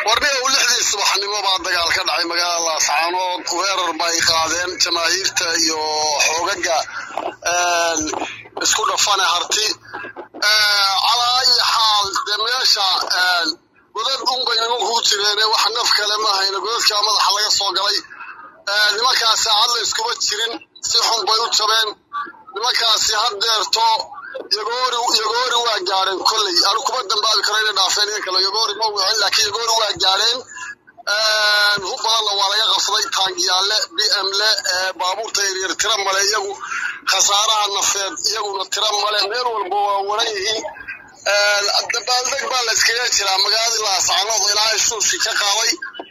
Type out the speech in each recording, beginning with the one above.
warniga lixdii subaxnimo baa dagaal ka dhacay magaalada laascaanood weerar bay qaadeen jamaahiirta iyo xoogaga isku dhafane harti calaa ayi xaal dee meesha godad unbay nimankuu jireene wax naf kale ma hayna godadkaa madaxa laga soo galay nimankaasi saacad la iskuma jirin si xun bay u jabeen nimankaasi haddeerto yagoori yagoori waa gaadheen kolley anu kuma dambaabi karo inay dhaafeen in kale yagoori ma wicin laakiin yagoori waa gaadheen hub badanna waa laga qabsaday taangiyaale b m le baabuurta yaryar tira male iyagu khasaaraha nafeed iyaguna tira male meel walba waa waran yihiin dabaaldeg baa la iskaga jiraa magaaladii laascaanood ilaahay shuushi ka qaaday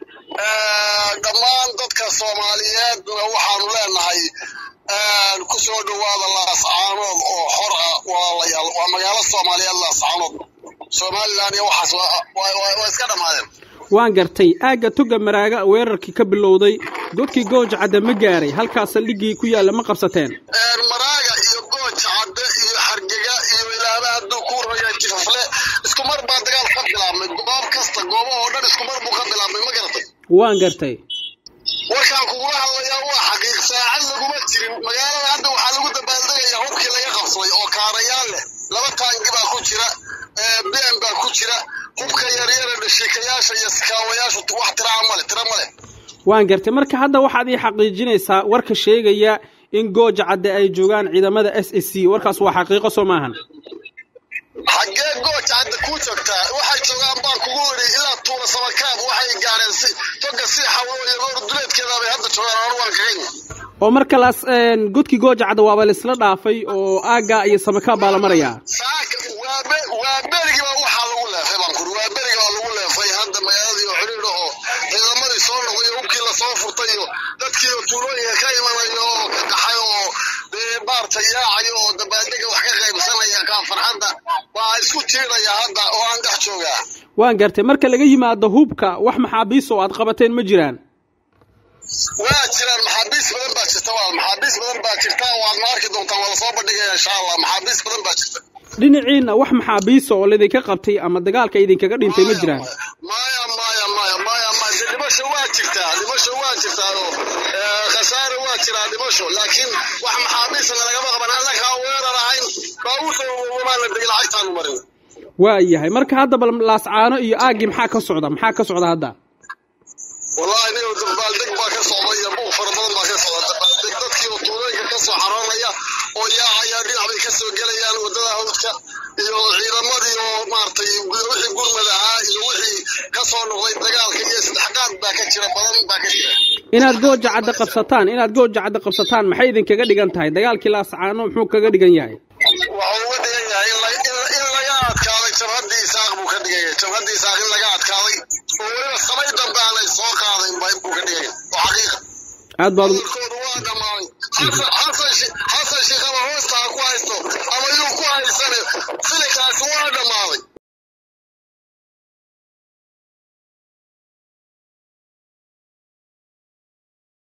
dhammaan dadka soomaaliyeedna waxaanu leenahay ku soo dhowaada laascaanood oo xor ah walaalayaal waa magaalo soomaaliyeed laascaanood somalilan iyo waxaas waa iska dhammaadeen waan gartay aagga toga maraaga weerarkii ka bilowday godkii gooja cadde ma gaaray halkaas saldhiggii ku yaalla ma qabsateen maraaga iyo gooja cadde iyo xargega iyo ilaaba hadduu ku raya jifafle isku mar baa dagaal ka bilaabmay goob kasta goobahoo dhan isku mar buu ka bilaabmay ma garatay waan gartay warkaan kugula hadlayaa waa xaqiiq saacad laguma jirin magaalada hadda waxaa lagu dabaaldegayaa hubkii laga qabsaday oo kaarayaal leh laba taangi baa ku jira bn baa ku jira hubka yaryara dhashiikayaasha iyo sikaawayaashu wax tiraa male tira male waan gartay marka hadda waxaad ii xaqiijinaysaa warka sheegaya in gooja cadde ay joogaan ciidamada s s c warkaas waa xaqiiqo soo maahan xaggee gooja cadde kuu joogtaa waxay joogaan baan kugu idhi ilaa tuura samakaab waxay gaareen si toga si xawlo yagoor duleedkeeda bay hadda joogaan anu waan kaganya oo marka laas godkii gooja cadde waaba laisla dhaafay oo aagga iyo samakaab baa la marayaa saaka waabe waa berigiiba waxaa lagu leefay baan kuri waa berigibaa lagu leefay hadda magaaladii oo xidhiidha oo ciidamadii soo noqday iyo hubkii lasoo furtay iyo dadkii oo tuulooyinka ka imanayo oo ka qaxay oo dee maarta yaacayo oo dabaaldega wax ka qaybsanaya kaa farxadda waa isku tiiraya hadda oo aan dhex joogaa waan gartay marka laga yimaado hubka wax maxaabiis oo aad qabateen ma jiraan waa jiraan maxaabiis badan baa jirta waa maxaabiis badan baa jirta waadna arki doontaa waa lasoo bandhigaya insha allah maxaabiis badan baa jirta dhinaciina wax maxaabiisa oo laydinka qabtay ama dagaalka idinkaga dhintay ma jiraan maya maya maya maya maya de dhimasho waa jirtaa dhimasho waa jirtaa oo khasaare waa jiraa dhimasho laakiin wax maxaabiisa lagama qaban annagaa weerar ahayn baabuurta wamaa la degay lacagtaanu marin waa yahay marka hadda bal laascaano iyo aaggii maxaa ka socda maxaa ka socda hadda wallahi nin dabaaldeg baa ka socda iyo buuq fara badan baa ka socda dabaaldeg dadkii oo tuulooyinka ka soo xaroonaya oo yaacaya dhinac bay ka soo gelayaan waddada hawdka iyo ciidamadii oo maaragtay wixii gurmad ahaa iyo wixii ka soo noqday dagaalka iyo saddexqaad baa ka jira badan baa ka jira inaad gooja cadde qabsataan inaad gooja cadde qabsataan maxay idinkaga dhigan tahay dagaalkii laascaano muxuu kaga dhigan yahay wuxuu uga dhigan yahay in laga adkaaday jabhaddii isaaq buu ka dhigan yahay jabhaddii isaaq in laga adkaaday oo weliba samay dambe aanay soo qaadayn buu ka dhigan yahay oo xaqiiqa aad baad hadalkoodu waa dhammaaday xasan sheekh ama hoosta ha ku haysto ama yuu ku haysane